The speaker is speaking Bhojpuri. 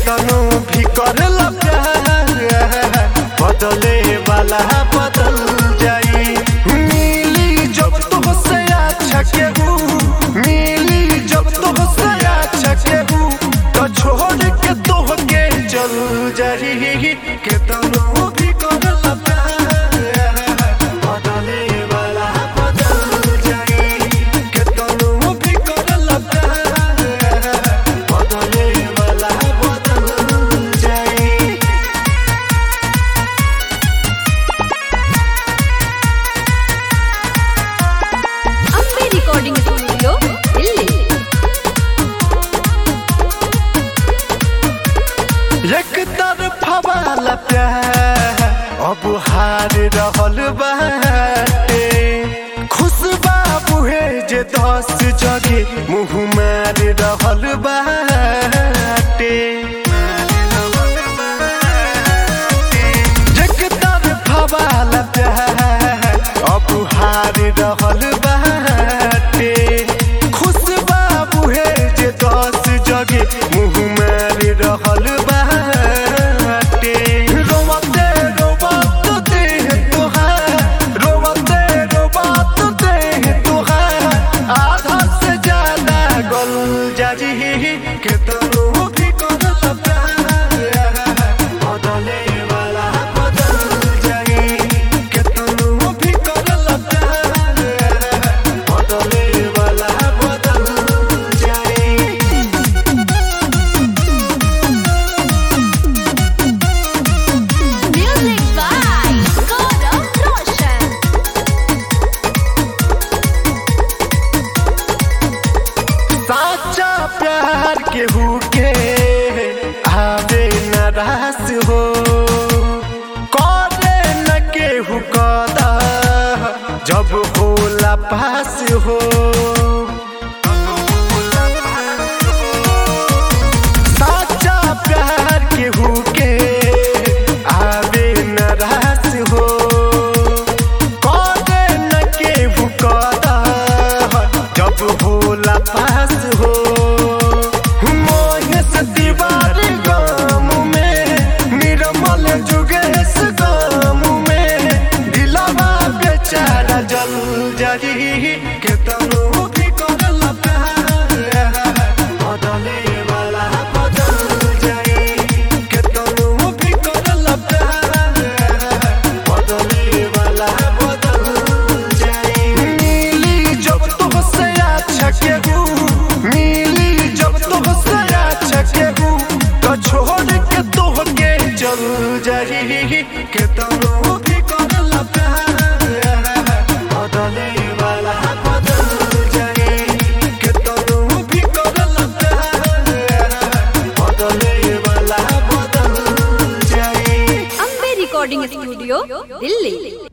केतनो भी करला प्यार बदले वाला बदल जाई मिली जब तुमसे अच्छा केहू मिली जब तुमसे अच्छा केहू तो छोड़ के तोहके चल जाई केतनो भी करला प्यार बदले वाला बदल जाई केतनो भी करला प्यार बदले वाला बदल जाई ಅಂಬೆ ರೆಕಾರ್ಡಿಂಗ್ ಸ್ಟುಡಿಯೋ ಇಲ್ಲಿ एक तरफा वाला प्यार अब हार रहल बाटे खुश बाबू है जे दस जगे मुँह मार रहल बाटे एक तरफा वाला प्यार अब हार रहल बाटे खुश बाबू है जे दस जगे मुँह मार रहल बाटे रोवते रोवत देह तोहार रोवते रोवत देह तोहार आधा से ज्यादा गल जाजी केतनो भी करल प्यार बदले वाला बदल जाई केतनो भी करल प्यार बदले वाला बदल जाई ಮ್ಯೂಸಿಕ್ ಬೈ ಗೌರವ್ ರೋಷನ್ साचा प्यार केहू के आवे न रास हो करे न केहू कदा जब होला पास हो साचा प्यार केहू के आवे न रास हो करे न केहू कदा जब होला पास हो मोहेश दीवार गाम में निर्मल जुगेश गाम में दिलवा बेचारा जल जाही केतनो भी करल प्यार बदले वाला बदल जाई केतनो भी करल प्यार बदले वाला बदल जाई मिली जब तुमसे अच्छा केहू मिली जब तुमसे अच्छा केहू तो छोड़ के तोहके चल जाई केतनो भी करल प्यार बदले वाला बदल जाई केतनो भी करल प्यार बदले वाला बदल जाई ಅಂಬೆ ರೆಕಾರ್ಡಿಂಗ್ ಸ್ಟುಡಿಯೋ ಇಲ್ಲಿ